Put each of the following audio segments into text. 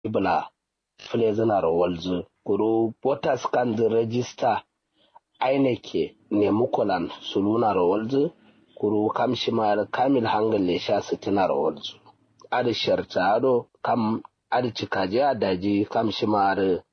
ibla flezinar walzu kuru voters kan the register aineke ne mukulan sulunar walzu kuru kamshimar kamil hangal sha sitinar walzu adi sharta ado kam adi cikaje a daji kamshimar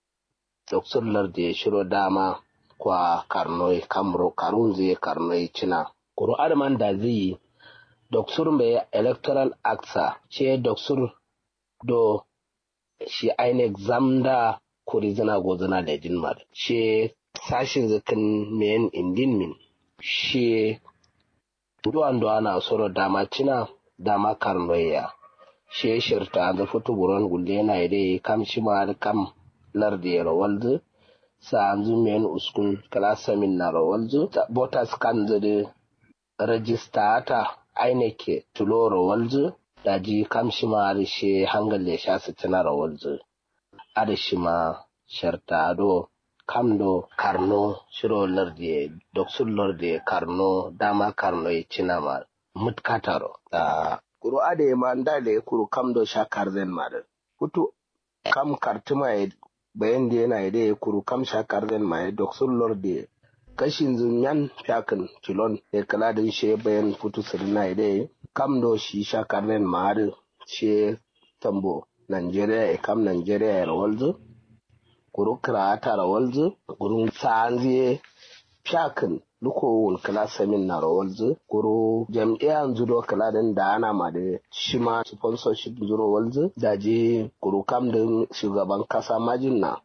doktor larde shiro dama kwa karnoi kamro karunze karnoi cina kuru adman da zai doktor mai electoral acta ce doktor do shi INEC zamda kuri zina go zina da jinmar shi sashin zikin men indin min shi duwan duwa na soro dama cina dama karnoya shi shirta da fito buron gulle na ide kam shi ma kam lardi rawalzu sa anzu men uskun klasa min na rawalzu botas kan zade rajista ta INEC tulo rawalzu daji kam shi ma shi hangalle sha sitina rawalzu ada shi ma sharta do kam do karno shiro lardi doksul lardi karno dama karno ya cina ma mutkataro da kuro ade ma ndale kuro kam do sha karzen ma da kutu kam kartuma ya bayan da yana da ya kuro kam sha karzen ma ya doksul lardi kashin zunyan fiyakin kilon ya kala da shi bayan futu sirina ya da kam do shi sha karzen ma da shi tambo Nigeria e kam Nigeria e rawalzu kuru kirata rawalzu kuru sanzie fiyakin luko wun kala samin na rawalzu kuru jam'iyyar zudo kala din da ana ma da shima sponsorship zuro walzu da je kuru kam din shugaban kasa majin na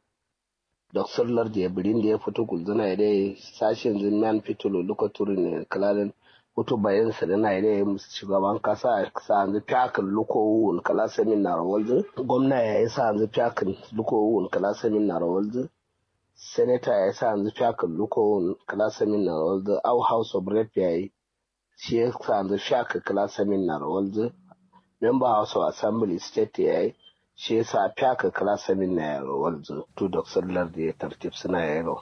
Dr. da ya birin da ya fito gulzuna ya dai sashen zinman fitolo luka turin kala din hutu bayan sa na ire shugaban kasa sa yanzu fiyakin luko wun kala samin na rawalzu gwamna ya yi sa yanzu fiyakin luko wun kala samin na rawalzu senator ya sa yanzu fiyakin luko wun kala samin na rawalzu au house of rep ya yi shi ya sa yanzu fiyakin kala samin na rawalzu member house of assembly state ya yi shi ya sa fiyakin kala samin na rawalzu to dr lardi ya tartib suna yaro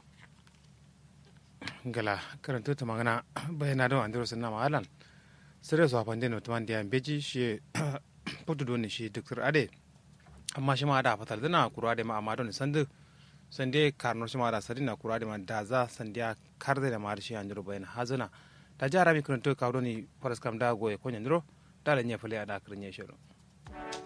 gala karanto ta magana bayana don andiro sunna mahalan sere so apande no tuman dia beji shi putu don shi dr ade amma shi ma da fatal dana kura da ma amma don sande sande karno shi ma da sadina kura da ma da za sandiya karde da ma shi andiro bayana hazana ta jara mi karanto ka doni faras kam da goye ko nyandiro da la nyefale ada kirnya shiro